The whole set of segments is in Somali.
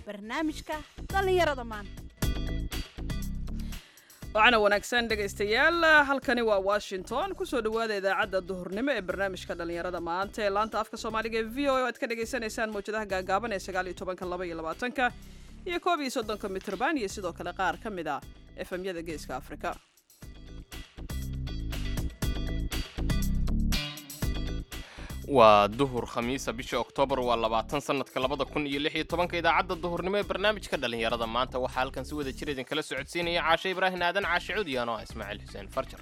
barnaamijka dhallinyarada maanta waxaana wanaagsan dhegaystayaal halkani waa washington kusoo dhowaada idaacadda duhurnimo ee barnaamijka dhallinyarada maanta ee laanta afka soomaaliga ee v o o aad ka dhagaysanaysaan mawjadaha gaagaaban ee sagaal iyo tobanka laba iyo labaatanka iyo koob iyo soddonka mitrban iyo sidoo kale qaar ka mid ah efemyada geeska afrika waa duhur khamiisa bisha oktoobar waa labaatan sanadka labada kun iyo lix iyo tobanka idaacadda duhurnimo ee barnaamijka dhallinyarada maanta waxaa halkan si wada jir idinkala socodsiinaya caashe ibraahin aadan caashe cudiyan oo ah ismaaciil xuseen farjar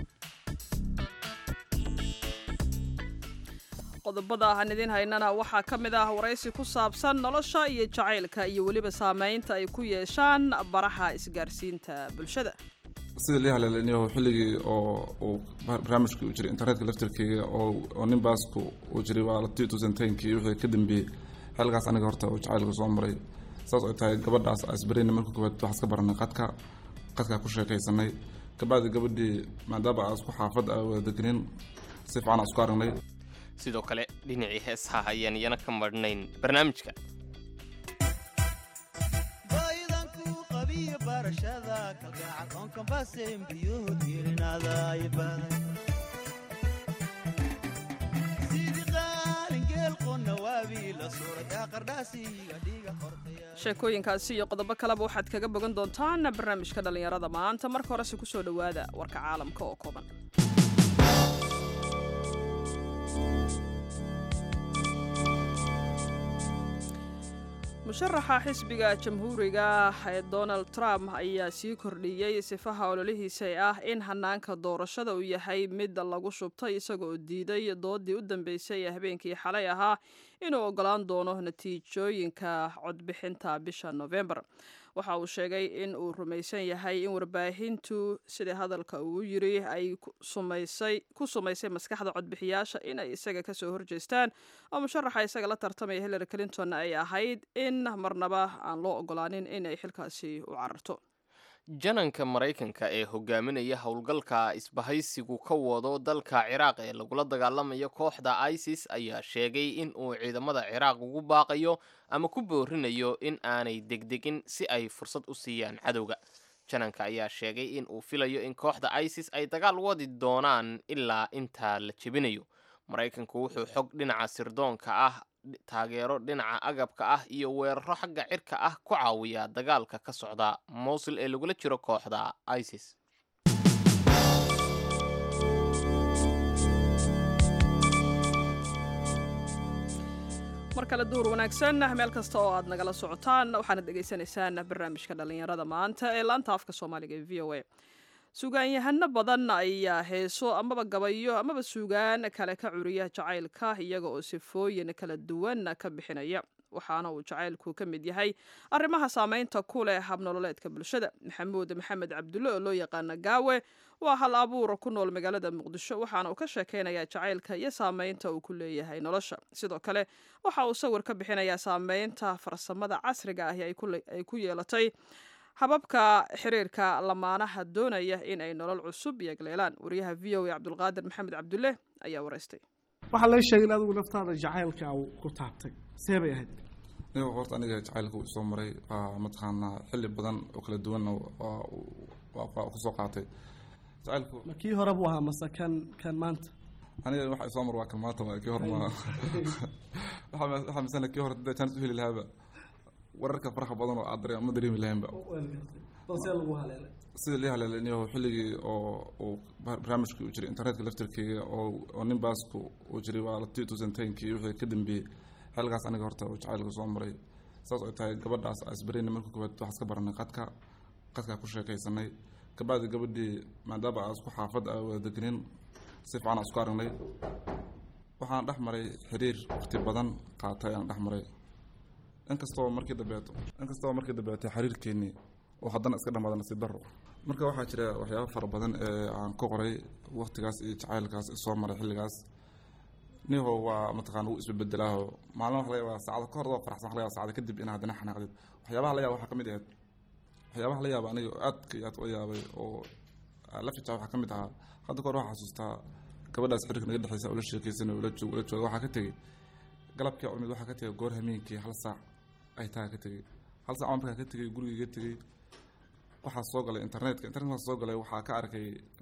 qodobada aan idiin haynana waxaa ka mid ah waraysi ku saabsan nolosha iyo jacaylka iyo weliba saamaynta ay ku yeeshaan baraha isgaarsiinta bulshada sida lii haleelinayo xilligii oo uu barnaamijka u jiray internetka laftarkeega oo nin baasku uu jiray waa la two thousand tenkii wixii ka dambeeyey xilligaas aniga horta uu jacaylka soo maray saas ay tahay gabadhaas asbareyna marka koowaad waxaa iska baranay qadka qadkaa ku sheekaysanay kabacdi gabadhii maadaama aan isku xaafad a wada degenin si fiican aan isku aragnay sidoo kale dhinacii heesaha ayaan iyana ka marhnayn barnaamijka sheekooyinkaasi iyo qodobo kaleba waxaad kaga bogan doontaan barnaamijka dhallinyarada maanta marka horese kusoo dhowaada warka caalamka oo kooban musharaxa xisbiga jamhuuriga ee donald trump ayaa sii kordhiyey sifaha ololihiisa ee ah in hanaanka doorashada uu yahay mid lagu shubtay isagoo diiday doodii u dambeysay ee habeenkii xalay ahaa inuu ogolaan doono natiijooyinka codbixinta bisha november waxa uu sheegay in uu rumaysan yahay in warbaahintu sida hadalka uu yiri ay ku sumaysay maskaxda codbixiyaasha inay isaga kasoo horjeestaan oo musharaxa isaga la tartamaya hillary clinton ay ahayd in marnaba aan loo ogolaanin inay xilkaasi u cararto jananka maraykanka ee hogaaminaya howlgalka isbahaysigu ka wado dalka ciraaq ee lagula dagaalamayo kooxda isis ayaa sheegay in uu ciidamada ciraaq ugu baaqayo ama ku boorinayo in aanay degdegin si ay fursad u siiyaan cadowga jananka ayaa sheegay in uu filayo in kooxda isis ay dagaal wadi doonaan ilaa intaa la jebinayo maraykanku wuxuu xog dhinaca sirdoonka ah taageero dhinaca agabka ah iyo weeraro xagga cirka ah ku caawiya dagaalka ka socda mowsil ee lagula jiro kooxda isis mar kale duhur wanaagsan meel kasta oo aad nagala socotaan waxaana dhegaysanaysaan barnaamijka dhallinyarada maanta ee laanta afka soomaaliga ee v o a suugaanyahano badan ayaa heeso amaba gabayo amaba suugaan kale ka curiya jacaylka iyaga oo sifooyin kala duwan ka bixinaya waxaana uu jacaylku ka mid yahay arrimaha saameynta ku leh habnololeedka bulshada maxamuud maxamed cabdulle oo loo yaqaana gaawe waa hal abuur ku nool magaalada muqdisho waxaana uu ka sheekeynayaa jacaylka iyo saameynta uu ku leeyahay nolosha sidoo kale waxa uu sawir ka bixinayaa saameynta farsamada casriga ahi ay ku yeelatay hababka xiriirka lamaanaha doonaya in ay nolol cusub yegleelaan wariyaha v o a cabdulqaadir maxamed cabdulle ayaa waraystay waxaa laga sheegay in adigu naftaada jacaylka ku taabtay see bay ahayd aniga horta aniga jacaylka uu soo maray waa mataqaanaa xilli badan oo kala duwanna waa kusoo qaatay jacaylku ma kii hore buu ahaa mase kan kan maanta aniga waxa soo mar waa kan maanta waa kii hore ma waxaa misana kii hore dee jaanis u heli lahaaba wararka faraha badan oo aad dareen ma dareemi lahaynba balsee lagu haleelay sida lii haleelinayo xilligii oo uu barnaamijka u jiray internetka laftarkeega oo nin baasku uu jiray waa la two thousand tenkii wixii ka dambeeyey xilligaas aniga horta uu jacaylka soo maray saas ay tahay gabadhaas asbareyna marka koowaad waxaa iska baranay qadka qadkaa ku sheekaysanay kabacdi gabadhii maadaama aan isku xaafad a wada degenin si fiican aan isku aragnay waxaan dhex maray xiriir waqti badan qaatay aan dhex maray inkastoo markii dambeeto inkastoo markii dambeetay xiriirkeenii oo haddana iska dhamaada nasiib daro marka waxaa jira waxyaaba fara badan ee aan ka qoray waqtigaas iyo jacaylkaas soo maray xilligaas niho waa mataqaana wuu isbebedelaaho maalin waxa laga yaabaa saacada ka hor waa faraxsan waxa laga yaabaa saacada kadib inaad haddana xanaaqdid waxyaabaha la yaaba waxaa ka mid ahayd waxyaabaha la yaaba aniga aadka iyo aad ula yaabay oo la fica waxaa ka mid ahaa hadda kahor waxaa xasuustaa gabadhaas xiriirka naga dhexeysa ula sheekeysan ula joog ula jooga waxaa ka tegey galabkii cumid waxaa ka tegey goor hameenkii hal saac ay taa ka tegey hal saac markaa ka tegey gurigii ka tegey waxaa soo galay internetka internet markaa soo galay waxaa ka arkay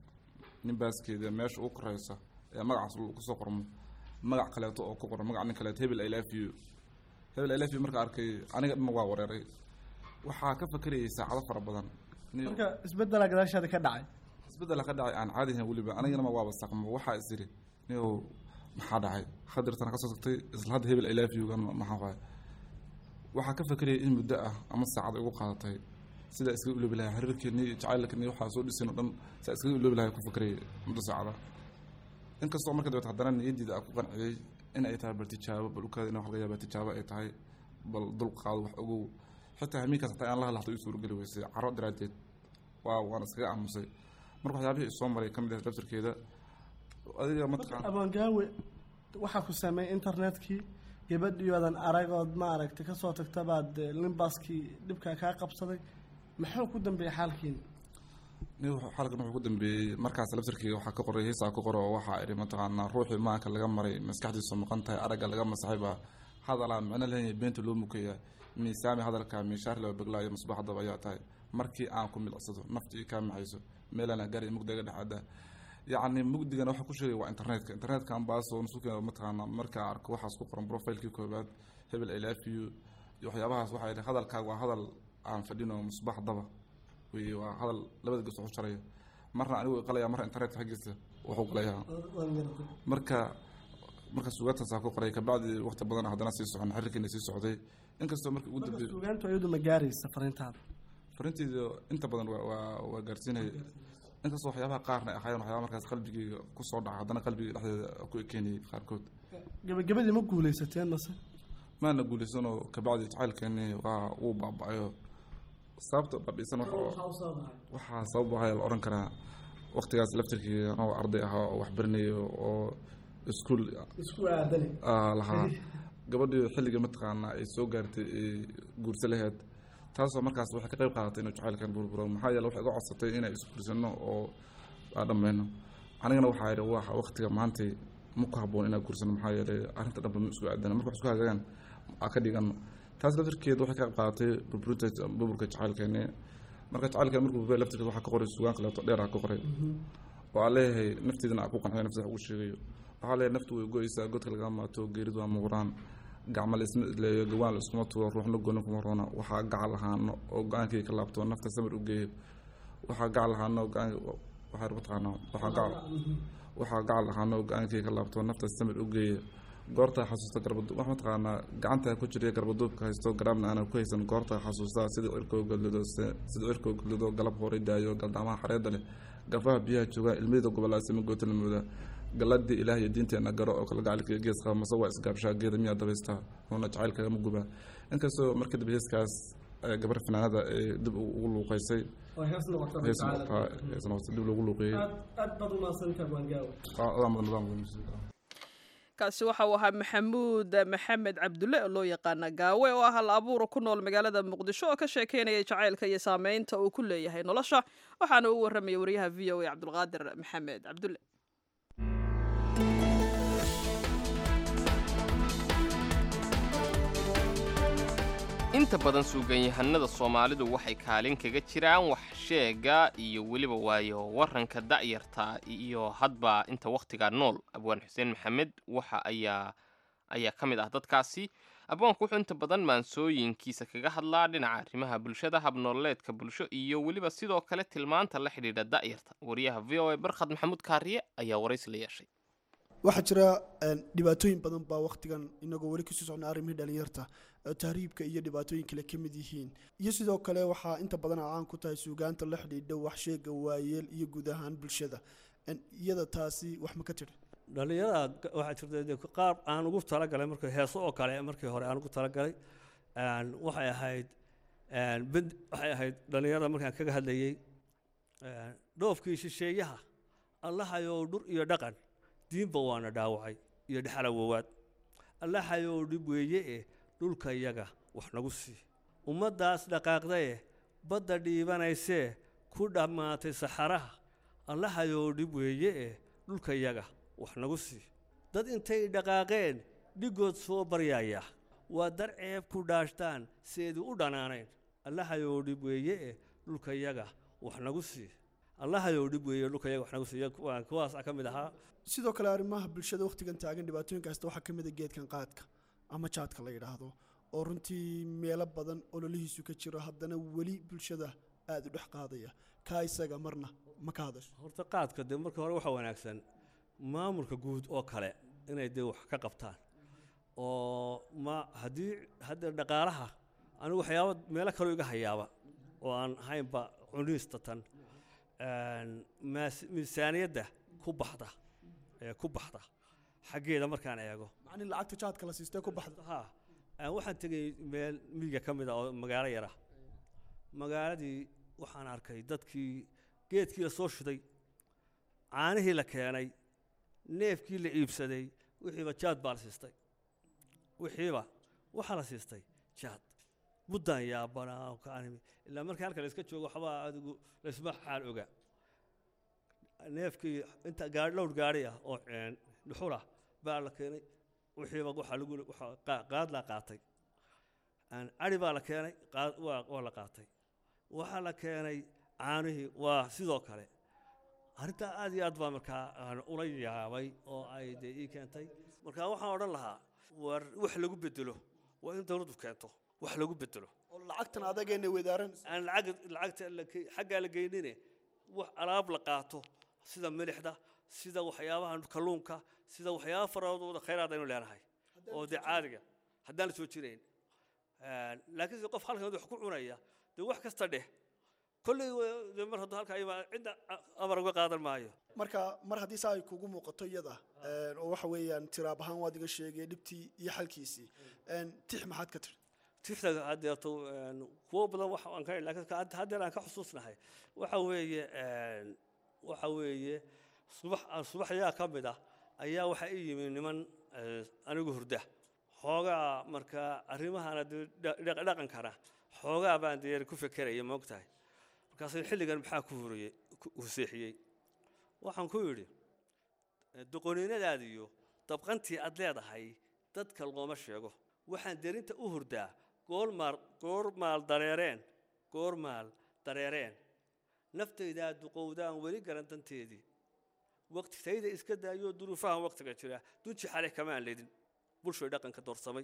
nin baaskeeda meesha u koreysa ee magacaas kusoo qormo magac kaleeto oo ku qoran magac nin kaleeto hebel i love you hebel i love you markaa arkay aniga dhan waa wareeray waxaa ka fakerayay saacado fara badan Ni- marka isbedela gadaashaada ka dhacay isbedela ka dhacay aan caadi ahayn weliba anigana ma waaba saqmo waxaa is iri niyow maxaa dhacay khadirtana kasoo tagtay isla hadda hebel i love you gan maxaa waay waxaa ka fakerayay in muddo ah ama saacad ay ugu qaadatay sida iskaga iloobi lahaa xiriirkeeni jacaylkani waxaa soo dhisin oo dhan saa iskaga iloobi lahaa ku fakerayay muddo saacada inkastoo marka dabeet haddana niyaddiida aan ku qanciyey in ay tahay bal tijaabo bal ukaada in wax laga yaaba tijaabo ay tahay bal dul qaado wax ogow xitaa hamiinkaas hataa aan la hadla hata ii suurageli weysay caro daraaddeed waa waan iskaga aamusay marka waxyaabihii isoo maray ka mid ah daftarkeeda adiga mataqaan abaangaawe waxaa ku sameeyey internetkii gabadhiyoodan aragood ma aragtay kasoo tagta baad eh, limbaskii dhibkaa kaa qabsaday maxuu ku dambeeyey xaalkiina nin wuxuu- xalkan wuxuu ku dambeeyey markaas laftarkeyga waxaa ka qoray heesaa ku qoro oo waxaa idhi mataqaanaa ruuxii maanka laga maray maskaxdiisu maqan tahay aragga laga masaxay baa hadalaa micno leeyahay beenta loo mukaya miisaami hadalka miishaar loo beglaayo masbax dab ayaa tahay markii aan ku milicsado naftii kaa maxayso meelana gaari mugdiga dhexaada yacni mugdigana waxa ku sheegay waa internetka internetka ambaasoo nusuka mataqaanaa markaa arko waxaas ku qoran profilekii koobaad hebel i love you iyo waxyaabahaas waxaa idhi hadalkaaga waa hadal aan fadhino musbax daba wey waa hadal labada ges waxu jaraya marna anigu qalaya marna internetka xaggiisa wuxuu galayaa marka marka sugaantaasaa ku qoray kabacdi waqti badan haddana sii socon xiriirkeena sii socday inkastoo markii ugu dambeeyey suugaantu ayadu ma gaaraysa fariintaada farinteeda inta badan waa waa waa gaarsiinaya inkastoo waxyaabaha qaarna ay ahaayeen waxyaabaha markaas qalbigeyga kusoo dhaca haddana qalbiga dhexdeeda ku ekeenayay qaarkood gabagabadii ma guuleysateen mase maana guulaysanoo kabacdi jacaylkeeni waa uu baaba-ayo sababta babiisan waxa waxaa sabab ahaya la odhan karaa waqtigaas laftirkii anoo arday ahaa oo wax baranayo oo iskuul isku aadani ah, lahaa gabadhii xilliga mataqaanaa ay soo gaartay ay guurso laheyd taasoo markaas waxay ka qayb qaadatay inuu jacaylkan burburo maxaa yeele waxay iga codsatay inay isguursano oo aan dhammayno anigana waxaa yidhi waa waqtiga maantay ma ku habboon inaan guursano maxaa yeelay arrinta dhanba ma isku aadana marka wax isku hagaagaan aa ka dhigano taas laftirkeed waxay ka qayb qaadatay burburinta burburka jacaylkeeni marka jacaylkeen markuu burburiya laftirkeed waxaa ka qoray sugaan kaleeto dheer aa ka qoray oo aan leeyahay nafteedana aan ku qanciyo nafteeda wax ugu sheegayo waxaa leeyahay naftu way go-eysaa godka laga maato geeridu waa muqraan gacmo la isma isleeyo gawaan la iskuma tuuro ruuxna gooni kuma roona waxaa gacal lahaano oo go-aankii ka laabto nafta samir u geeyo waxaa gacal lahaano oo go-aan waxaa mataqaanaa waxaa gacal waxaa gacal lahaano oo go-aankii ka laabto nafta samir u geeyo goorta xasuusta garbadub wax mataqaanaa gacanta ku jiriya garbaduubka haysto garaabna aanan ku haysan goorta xasuustaa sida cirkoo gadlido sida cirkoo gadlido galab horay daayo galdamaha xareeda leh garbaha biyaha jooga ilmiyada gobolaasima goota la moodaa galadii ilaah iyo diinteena garo oo kala gacalka gees qaba mase waa isgaabshaa geeda miyaa dabaystaa oona jacaylkagama gubaa inkastoo markii dambe heeskaas ee gabar fanaanada ee dib ugu luuqeysay hees noqotaa hees noqotay dib loogu luuqeeyey aad baad umaasantaa baangaawe adaa mudan nidaamka musiiqa kaasi waxa uu ahaa maxamuud maxamed cabdulle oo loo yaqaana gaawe oo ah hal abuura ku nool magaalada muqdisho oo ka sheekeynaya jacaylka iyo saameynta uu ku leeyahay nolosha waxaana u warramaya wariyaha v o a cabdulqaadir maxamed cabdulle inta badan suuganyahanada soomaalidu waxay kaalin kaga jiraan wax sheega iyo weliba waayo waranka da'yarta iyo hadba inta wakhtiga nool abwaan xuseen maxamed waxa ayaa ayaa ka mid ah dadkaasi abwaanku wuxuu inta badan maansooyinkiisa kaga hadlaa dhinaca arrimaha bulshada habnololeedka bulsho iyo weliba sidoo kale tilmaanta la xidhiidha da'yarta wariyaha v o a barkhad maxamuud kaariye ayaa waraysi la yeeshay waxaa jira dhibaatooyin badan baa wakhtigan inagoo weli kasii socna arrimihii dhalinyarta oo tahriibka iyo dhibaatooyin kale ka mid yihiin iyo sidoo kale waxaa inta badan caan ku tahay suugaanta la xidhiidha waxsheega waayeel iyo guud ahaan bulshada iyada taasi wax ma ka tiri dhalinyarada waxaa jirta dee qaar aan ugu talagalay markii heeso oo kale markii hore aan ugu talagalay waxay ahayd bed waxay ahayd dhalinyarada markaan kaga hadlayey dhoofkii shisheeyaha allahayow dhur iyo dhaqan diinba waana dhaawacay iyo dhexala wowaad allahayow dhib weeye eh dhulka yaga wax nagu sii ummaddaas dhaqaaqdaye badda dhiibanaysee ku dhammaatay saxaraha allahayow dhib weeye eh dhulka yaga wax nagu sii dad intay dhaqaaqeen dhigood soo baryaya waa dar ceeb ku dhaashtaan seedu u dhanaanayn allahayou dhib weeye eh dhulkayaga wax nagu sii allahayou dhib weeye dhulkayaga wax nagu siiya kuwaan kuwaasa ka mid ahaa sidoo kale arrimaha bulshada wakhtigan taagan dhibaatooyinka haysta waxaa ka mid a geedkan qaadka ama jaadka la yidhaahdo oo runtii meelo badan ololihiisu ka jiro haddana weli bulshada aada u dhex qaadaya kaa isaga marna ma ka hadasho horta qaadka dee marka hore waxaa wanaagsan maamulka guud oo kale inay dee wax ka qabtaan oo ma haddii hadda dhaqaalaha anigu waxyaaba meelo kaloo iga hayaaba oo aan haynba cuniista tan maas- miisaaniyadda ku baxda ee ku baxda xaggeeda markaan eego macnii lacagta jaadka la siistee ku baxda ha aan waxaan tegay meel miyiga ka mid ah oo magaalo yara magaaladii waxaan arkay dadkii geedkii la soo shiday caanihii la keenay neefkii la iibsaday wixiiba jaad baa la siistay wixiiba waxaa la siistay jaad muddaan yaabanaa oo ka animi ilaa markii halka la iska joogo waxbaa adigu laysma xaal oga neefkii inta gaari dhowr gaari ah oo een, dhuxul ah baa la keenay wixiiba waxaa lagu waxaa qaa- qaad la qaatay Aan- ari baa la keenay qaad waa waa la qaatay waxaa la keenay caanihii waa sidoo kale arrintaa aad iyo aad baa markaa aan ula yaabay oo ay dee ii keentay markaa waxaan odhan lahaa war wax lagu bedelo waa in dawladdu keento wax lagu bedelo oo lacagtan adageena wadaaranaysa aan lacag lacagta la ke- xaggaa la geynine wax alaab la qaato sida milixda sida waxyaabaha kalluunka sida waxyaaba faradooda khayraad aynu leenahay oo dee caadiga haddaan la soo jirayn laakiin se qof halkan wax ku cunaya dee wax kasta dheh kolley wa- dee mar hadduu halkaa imaa cidda a- amar uga qaadan maayo marka mar haddii saa ay kugu muuqato iyada een, oo waxa weeyaan tiraab ahaan waad iga sheegay dhibtii iyo xalkiisii een, tix maxaad ka tiri tifta haddeeto een, kuwo badan wax aan ka laakiin ka- hadda- haddeer aan ka xusuusnahay waxa weeye een, waxa weeye subax aan subaxyaa ka mid ah ayaa waxaa ii yimi niman eh, anigu hurda xoogaa markaa arrimahana dee dha- dhaq- dhaqankana xoogaa baan dee ku fekeraya ma ogtahay markaasuu xilligan maxaa ku huriyey ku huseexiyey waxaan ku yidhi doqoniinadaada iyo dabqantii aad leedahay dadka looma sheego waxaan derinta u hurdaa goormaal goormaal dareereen goormaal dareereen naftaydaa duqowdaan weli garan danteedii waqtitayda iska daayoo duruufahan waqtiga jira dunji xale kamaan ledin bulshoy dhaqanka doorsamay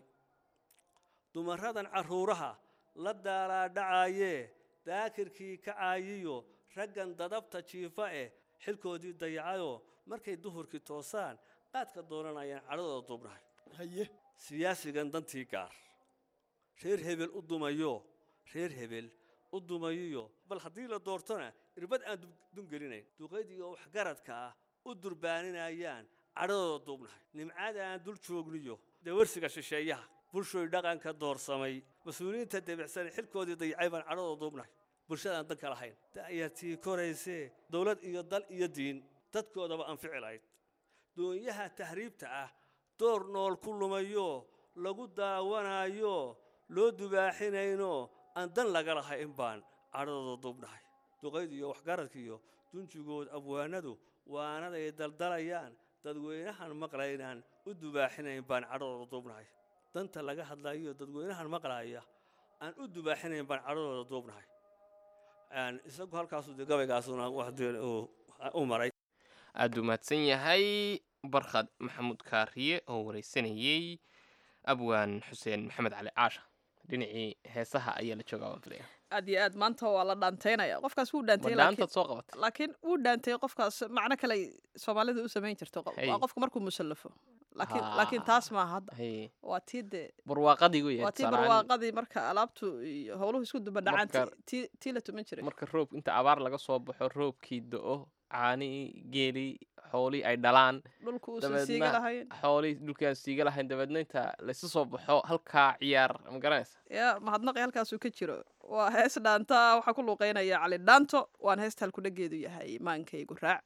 dumaradan carruuraha la daalaadhacaayee daakirkii kacaayiyo raggan dadabta jiifa eh xilkoodii dayacayoo markay duhurkii toosaan qaadka doonanayaan cadhadooda duubnahay haye siyaasigan dantii gaar reer hebel u dumayo reer hebel u dumayiyo bal haddii la doortona irbad aan dub- dungelinayn duqaydiga waxgaradka ah u durbaaninayaan cadhadooda duubnahay nimcada aan dul joogniyo dawarsiga shisheeyaha bulshoy dhaqanka doorsamay mas-uuliyiinta debicsan xilkoodii dayacay baan cadhadooda duubnahay bulshadaan danka lahayn da'yartii koraysee dowlad iyo dal iyo diin dadkoodaba anfici lahayd doonyaha tahriibta ah door nool ku lumayo lagu daawanayo loo dubaaxinayno aan dan laga lahayn baan cadhadooda duubnahay duqayd iyo waxgaradka iyo dunjigood abwaanadu waanaday daldalayaan dadweynahan maqlaynaan u dubaaxinayn baan cadhadooda duubnahay danta laga hadlayo dadweynahan maqlaya aan u dubaaxinayn baan cadhadooda duubnahay Een, isagu halkaasu dee gabaygaasuna wax dee uu- u maray aada u mahadsan yahay barkhad maxamuud kaariye oo wareysanayey abwaan xuseen maxamed cali caasha dhinacii heesaha ayaa la joogaa waan filaya aad iyo aad maanta waa la dhaantaynaya qofkaas wuu dhaantay ma laakiin dhaantaad soo qabatay laakiin wuu dhaantay qofkaas macno kale ay soomaalida u samayn jirto qof- Hey. waa qofka markuu musallafo laakiin Haa. laakiin taas maaha hadda Haye, waa tii dee barwaaqadii wey waa tii tusaale ahaan, barwaaqadii marka alaabtu iyo howluhu isku duba dhacaan Marka- tii- tii tii la tuman jiray marka roob inta abaar laga soo baxo roobkii do-o caanii geelii xoolii ay dhalaan dhulku uusan siiga dabeedna lahayn xoolii dhulkaan siiga lahayn dabeedna inta laysu soo baxo halkaa ciyaar ma garanaysa yaa mahadnaqi halkaasuu ka jiro waa hees dhaanta waxaa ku luuqeynaya cali dhaanto waan heesta halkudhageedu yahay maankaygu raac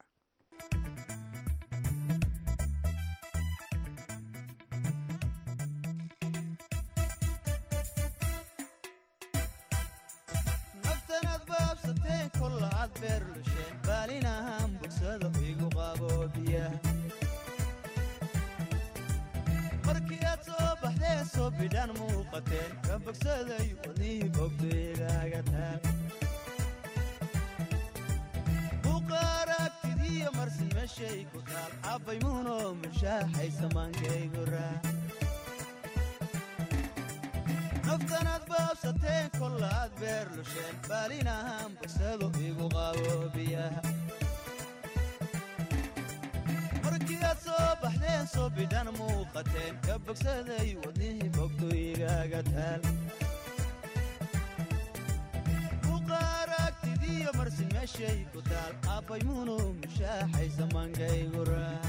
naftanaad baabsateen kolla aad beer lusheen baalinahan bogsado igu qaboobiya markii aad soo baxdeen soo bidhaan muuqateen ka bogsaday wadnihii bogdegaaga taal buqaaragtidiyo marsin meeshay ku taal cabbay muuno mushaaxay samaankaygu raac naftanaad baabsateen kolla aad beer lusheen baalinahaan bogsado igu qaboobiyaha markii aad soo baxdeen soo bidhan muuqateen ka bogsaday wadnihii bogdoygaaga taal buqaaragtidiyo marsin meeshay ku taal aabbay muuno mushaaxay samaankaygu raac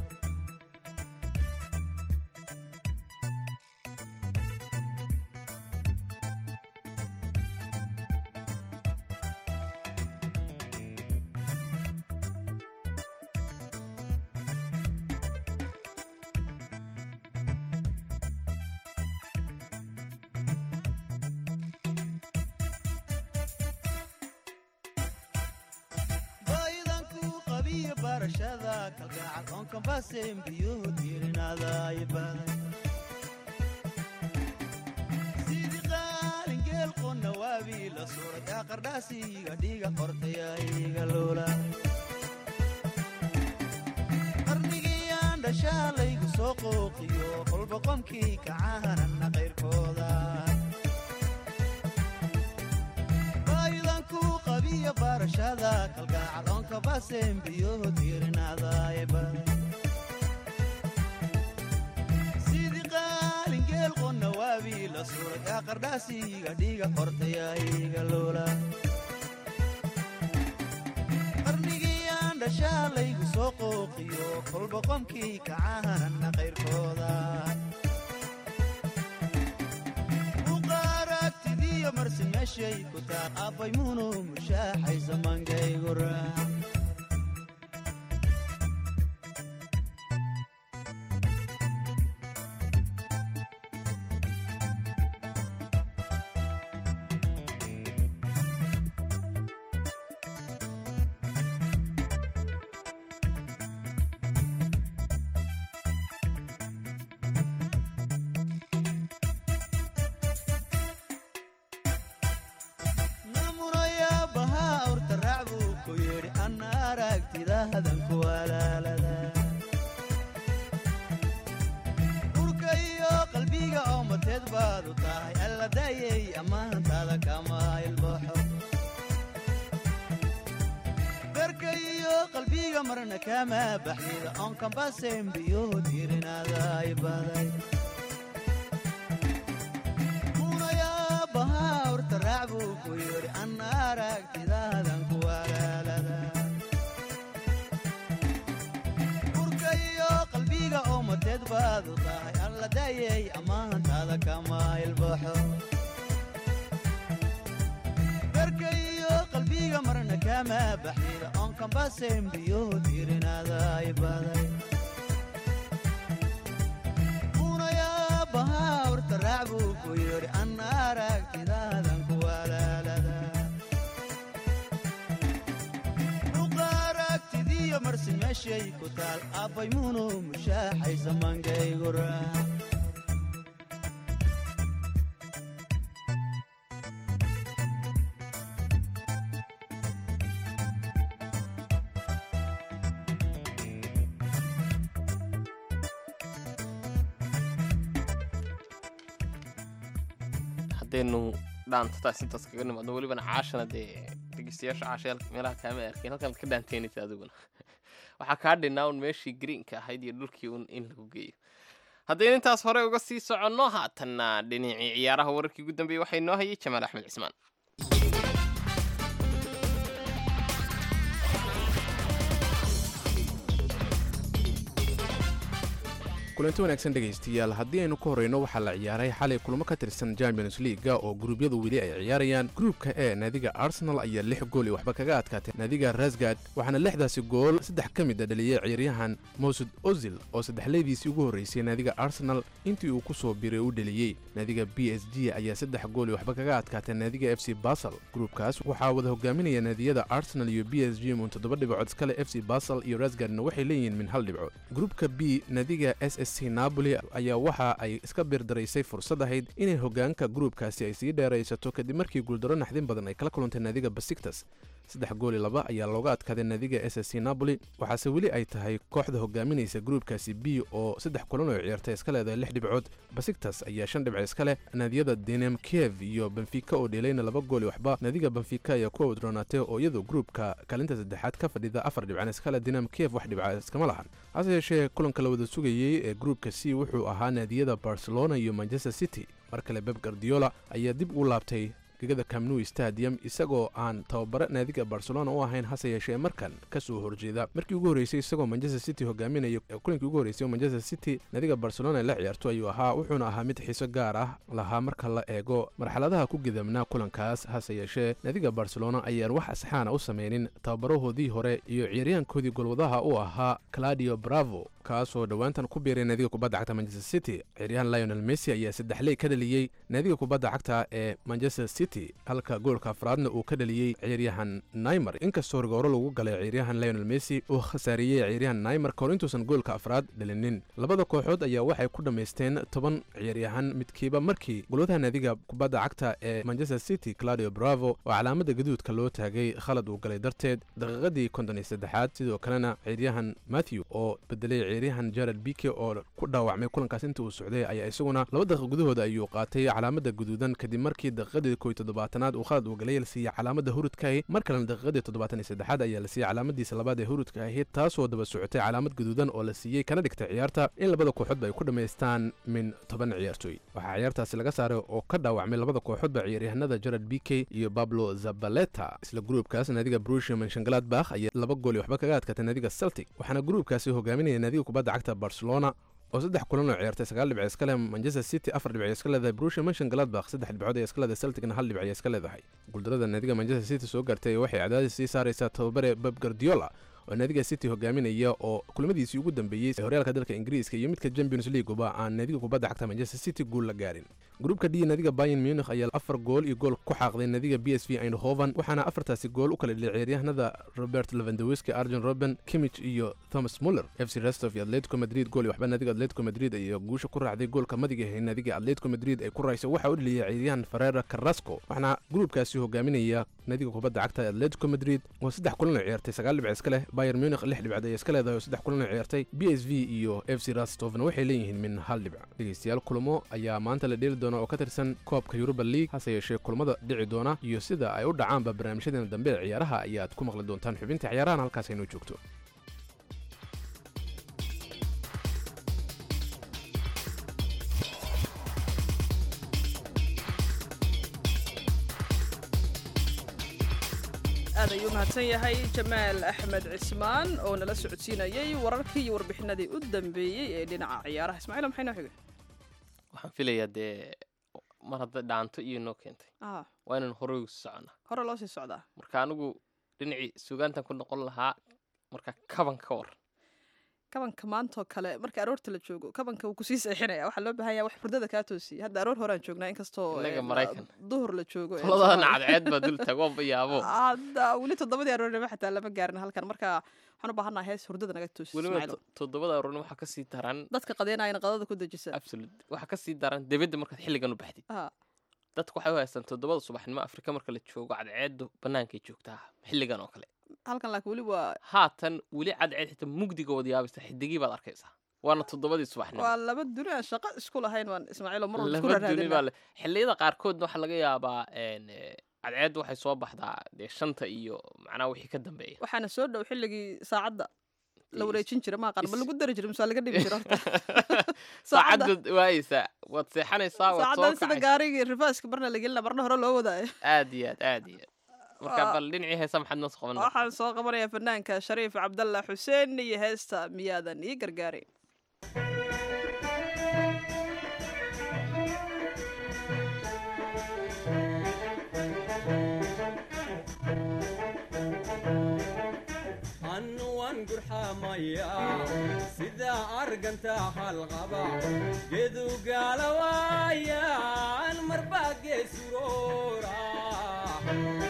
baydanku qabiyo barashada kalgacal oon kambasen biyuhu diirinaadaay baday sidii qaalingeel qonna waabii la suray yaa qardhaasiga dhiiga qortayaiga loola qarnigiyaan dhashaalaygu soo qooqiyo kolba qomkii kacahanana qayrkooda baydanku qabiyo barashada kalgacal oonka basen biyuhu diirinaadaay baday sidii qaalingeel qonna waabii la suray yaa qardhaasiga dhiiga qortayaiga loola qarnigiyaan dhashaalaygu soo qooqiyo kolba qomkii kacahanana qayrkooda buqaaragtidiyo marsin meeshay ku taal aabbay muuno mushaaxay samaankaygu raac namunaya bahaa urta raac buu ku yidhi anna aragtidahadan ku walaalada urka iyo qalbiga oo mateed baad u tahay alla daayay ammaantaada kama ilbaxo garka iyo qalbiga marna kama baxdida oon kambasen biyuhu diirinaadaay baday munayaa bahaa urta raac buu ku yidhi anna aragtidaadan ku walaalada urka iyo qalbiga oo mateed baad u tahay alla daayay ammaantaada kama ilbaxo garka iyo qalbiga marna kama baxdida oon kambasen biyuhu diirinaadaay baday munayaa bahaa urta raac buu ku yidhi anna aragtidaadan ku walaalada buqaaragtidiyo marsin meeshay ku taal aabbay muuno mushaaxay samaankaygu raac haddaynu dhaantataas intaas kaga nimaadno welibana caashana dee dhegeystayaasha caasha meelaha kaama arkeen halkan ka dhaanteynaysa adiguna waxaa kaa dhinaa un meeshii greenka ahayd iyo dhulkii un in lagu geeyo haddaynu intaas hore uga sii soconno haatanna dhinacii ciyaaraha wararkii ugu dambeeyey waxaa inoo hayay jamaal axmed cismaan kulanti wanaagsan dhegaystayaal haddii aynu ka horreyno waxaa la ciyaaray xalay kulmo ka tirsan champions leaga oo gruubyadu weli ay ciyaarayaan gruubka e naadiga arsenal ayaa lix gool iyo waxba kaga adkaatay naadiga rasgad waxaana lixdaasi gool saddex ka mid a dhaliyey ciyaaryahan mosud ozil oo saddexleydiisii ugu horreysay naadiga arsenal intii uu ku soo biray u dheliyey naadiga b s g ayaa saddex gool iyo waxba kaga adkaatay naadiga f c basel gruubkaas waxaa wada hogaaminaya naadiyada arsenal iyo b s g mun toddoba dhibcood iskale f c basel iyo rasgadna waxay leeyihiin min hal dhibcood gruubka b naadiga s s c napoli ayaa waxa ay iska birdaraysay fursad ahayd inay hogaanka gruubkaasi ay sii dheeraysato kadib markii guuldaro naxdin badan ay kala kulantay naadiga basiktas saddex gooli laba ayaa looga adkaaday naadiga s c napoli waxaase weli ay tahay kooxda hogaaminaysa gruubkaasi b oo saddex kulan oo ciyaartay iska leedahay lix dhibcood basiktas ayaa shan dhibc iska leh naadiyada dinam kiev iyo benfica oo dheelayna laba gooli waxba naadiga benfica ayaa ku awdronaatay oo iyadu gruubka kaalinta saddexaad ka fadhida afar dhibcan iska leh dinam kiev wax dhibca iskama lahan hase yeeshee kulanka la wada sugayey ee gruubka c wuxuu ahaa naadiyada barcelona iyo manchester city mar kale beb gardiola ayaa dib u laabtay gegada camnu stadium isagoo aan tababare naadiga barcelona u ahayn hase yeeshee markan ka soo horjeeda markii ugu horreysay isagoo manchester city hogaaminaya kulankii ugu horreysay oo manchester city naadiga barcelona la ciyaarto ayuu ahaa wuxuuna ahaa mid xiiso gaar ah lahaa marka la eego marxaladaha ku gidamnaa kulankaas hase yeeshee naadiga barcelona ayaan wax asxaana u sameynin tababarahoodii hore iyo ciyaaryahankoodii golwadaha u ahaa claudio bravo kaasoo dhowaantan ku biiray naadiga kubadda cagta manchester city ciyaaryahan lionel messi ayaa saddexley ka dhaliyey naadiga kubadda cagta ee manchester city halka goolka afraadna uu ka dhaliyey ciyaaryahan naymar inkastoo rigooro lagu galay ciyaaryahan lionel messi uu khasaariyey ciyaaryahan naymar kahor intuusan goolka afraad dhalinin labada kooxood ayaa waxay ku dhammaysteen toban ciyaaryahan midkiiba markii golwadaha naadiga kubadda cagta ee manchester city claudio bravo oo calaamada gaduudka loo taagay khalad uu galay darteed daqiiqadii konton iyo saddexaad sidoo kalena ciyaaryahan matthew oo bedelay ciyaaryahan jared bike oo ku dhaawacmay kulankaas inta uu socday ayaa isaguna laba daqiiq gudahooda ayuu qaatay calaamada guduudan kadib markii daqiiqadii koy toddobaatanaad uu khalad uu galay la siiyey calaamada hurudkaahi mar kalena daqiiqadii toddobaatan iyo saddexaad ayaa la siiyey calaamadiisa labaad ee hurudka ahayd taasoo daba socotay calaamad guduudan oo la siiyey kana dhigtay ciyaarta in labada kooxoodba ay ku dhammaystaan min toban ciyaartooy waxaa ciyaartaasi laga saaray oo ka dhaawacmay labada kooxoodba ciyaaryahanada jared bike iyo bablo zabaleta isla gruubkaas naadiga brusia manshangaladbakh ayaa laba gool iyo waxba kaga adkaatay naadiga celtic waxaana gruubkaasi hogaaminaya naadiga kubadda cagta barcelona oo saddex kulan oo ciyaartay sagaal dhibc iska leh manchester city afar dhibc iska leedahay brusia manshangaladbakh saddex dhibcood ay iska leedahay celticna hal dhibc ay iska leedahay guuldarada naadiga manchester city soo gaartay waxay cadaadis sii saaraysaa tababare beb gardiola oo naadiga city hogaaminaya oo kulamadiisii ugu dambeeyey ee horyaalka dalka ingiriiska iyo midka champions leagueba aan naadiga kubadda cagta manchester city guul la gaarin gruubka d naadiga bayan munich ayaa afar gool iyo gool ku xaaqday naadiga b s v eindhoven waxaana afartaasi gool u kala dhilay ciyaaryahanada robert levandowiski arjen roben kimich iyo thomas muller f c restov iyo atletico madrid gool iyo waxba naadiga atletico madrid ayaa guusha ku raacday goolka madiga ahay naadiga atletico madrid ay ku raysay waxa u dhaliyay ciyaaryahan ferrera carrasco waxaana gruubkaasi hogaaminaya naadiga kubadda cagta atletico madrid oo saddex kulan oo ciyaartay sagaal dhibc iska leh bayer munich lix dhibcood ay iska leedahay oo saddex kulan oo ciyaartay b s v iyo f c rastovna waxay leeyihiin min hal dhibc dhegeystayaal kulamo ayaa maanta la dheeli doona oo ka tirsan koobka yuruba league hase yeeshee kulamada dhici doona iyo sida ay u dhacaanba barnaamijyadeena dambe ee ciyaaraha ayaad ku maqli doontaan xubinta ciyaarahan halkaas aynoo joogto aad ayuu mahadsan yahay jamaal axmed cismaan oo nala socodsiinayay wararkii iyo warbixinadii u dambeeyey ee dhinaca ciyaaraha ismaaciil maxay noo xigay waxaan filayaa dee mar hadda dhaanto iyo noo keentay ah waa inaan horey usi soconnaa hore loo sii socdaa marka anigu dhinacii sugaantan ku noqon lahaa marka kaban ka war kabanka maantoo kale marka aroorta la joogo kabanka wuu kusii seexinaya waxaa loo baahan yahay wax hurdada kaa toosiya hadda aroor horaan joognaa inkastoo Inaga eh, Maraykan. duhur la joogo ee labadana Soomaaliya. cadceed baa dul tagoonba yaabo hadda weli toddobadii aroornimo xataa lama gaarin halkan marka waxaan u baahannaha hees hurdada naga toosiya weliba Ismaaciil. to- toddobada aroorni waxaa kasii daran dadka qadeenayana qadada ku dejisa absolute waxaa kasii daran debedda markaad xilligan u baxdid Ah, dadku waxay u haystaan toddobada subaxnimo afrika marka la joogo cadceeddu bannaankay joogtaa xilligan oo kale halkan laakiin weli waa haatan weli cadceed xitaa mugdiga wada yaabaysa xidigii baad arkaysaa waana toddobadii subaxnimo waa laba duni aan shaqo isku lahayn waan ismaaciil oo mar walba isku laba duni raadinaa baa le xilliyada qaarkoodna waxaa laga yaabaa een, eh, cadceeddu waxay soo baxdaa dee shanta iyo macnaha wixii ka dambeeya waxaana soo dhow xilligii saacadda la wareejin jira maaqan ma is- lagu dari jira mise waa laga dhimi jira horta Saacadda- saacadda waayeysaa waad seexanaysaa waad soo saacaddan sida kacaysaa gaarigii rifaaska marna la gelina marna hore loo wadaayo aad iyo aad aad iyo aad marka Waa- bal dhinacii heesa maxaad noo soo qaban waxaan soo qabanayaa fanaanka shariif cabdalla xuseen iyo heesta miyaadan ii gargaarin annuwan gurxamaya sida arganta halqaba gedu gaalawaayan marba geesuroora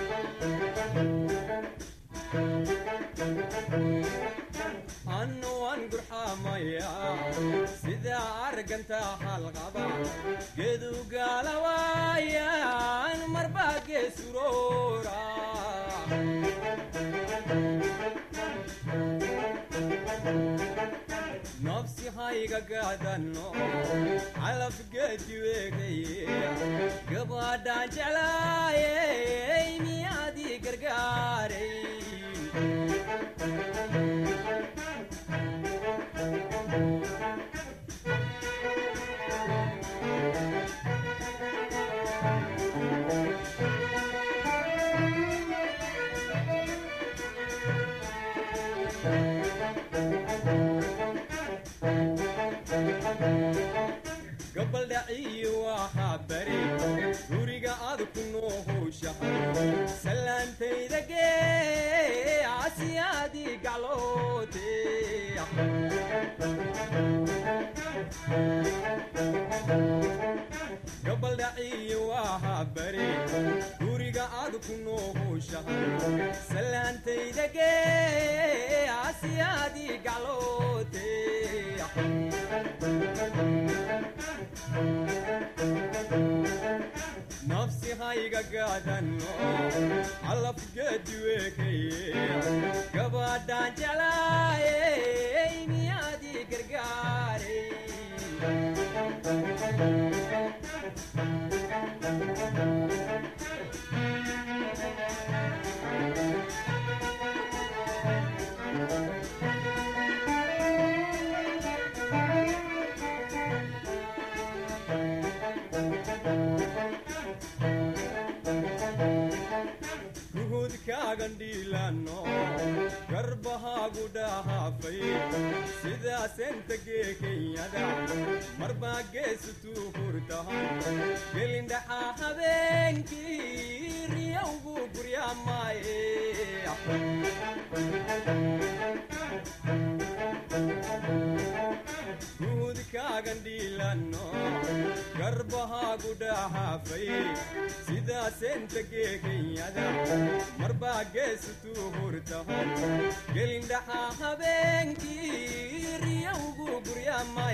annuwan waan gurxamaya sida arganta halqaba geedu gaalawaayan marbaa geesuroora nafsi hayga gaadano calaf geedi weegaye gabadhaan jeclaayey miyaadii gargaaray gabaldhaciyo waxaa bari guriga aad ku noo howshahay salaantayda gee asiyaadii gacloote gabaldhaciyo waxaa bari guriga aad ku noo howshahay salaantayda gee asiyaadii gacloote nafsi hayga gaadano calaf geedi weekaye gabadhaan jeclaayey miyaadii gargaaray guhudkaagan dhiilano garbahaagu dhahaafay sidaasenta geekenyada marbaa geesutuu hurtahan gelindhaxaa habeenkii riyowgu guryamaaye guhudkaagan dhiilano garbahaagu dhahaafay sidaasenta geekenyada marbaa geesutuu hurtahan gelindhaxaa habeenkii riyowgu guryamay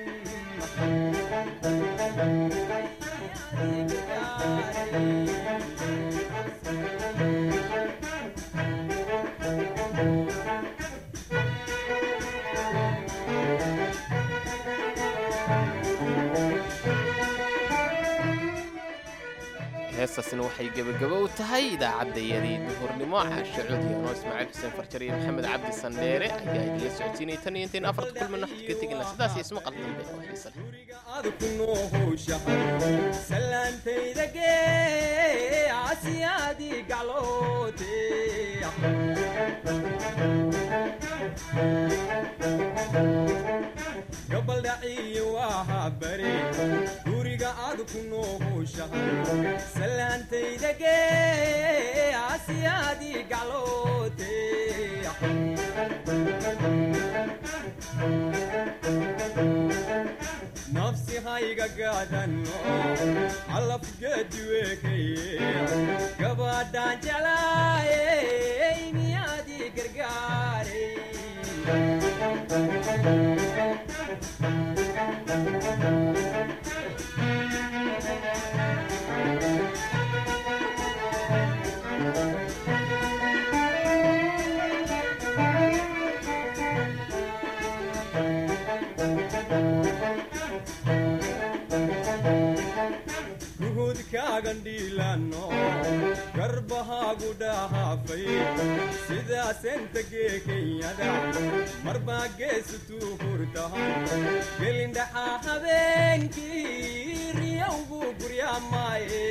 heestaasina waxay gebagabo u tahay idaacaddayadii duhurnimo caashe codiyaano ismaaciil xuseen farjar iyo maxamed cabdi sandheere ayaa idinla socodsiinayay tan iyo intayn afarta kulmina waxad ka tegina sidaas iyo ismaqal dambe oo xiisa leh aad ku noo howshahay salaantayda gee asiyaadii gacloote gabaldhaciyo waxaa bari guriga aad ku noo howshahay salaantayda gee asiyaadii gacloote nafsi hayga gaadano calaf geedi weekaye gabadhaan jeclaayey miyaadii gargaaray guhudkaagan dhiilano garbahaagu dhahaafay sidaasenta geekenyada marbaa geesutuu hurtahan gelindhaxaa habeenkii riyowgu guryamaaye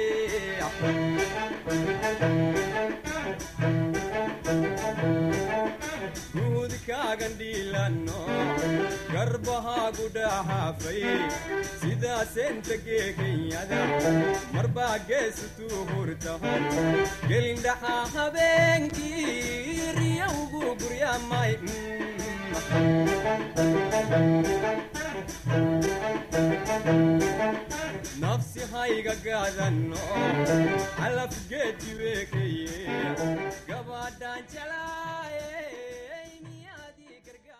guhudkaagan dhiilano garbahaagu dhahaafay sidaasenta geekenyada marbaa geesutuu hurtahan gelindhaxaa habeenkii riyowgu guryamay nafsi hayga gaadano calaf geedi weekaye gabadhaan jalaa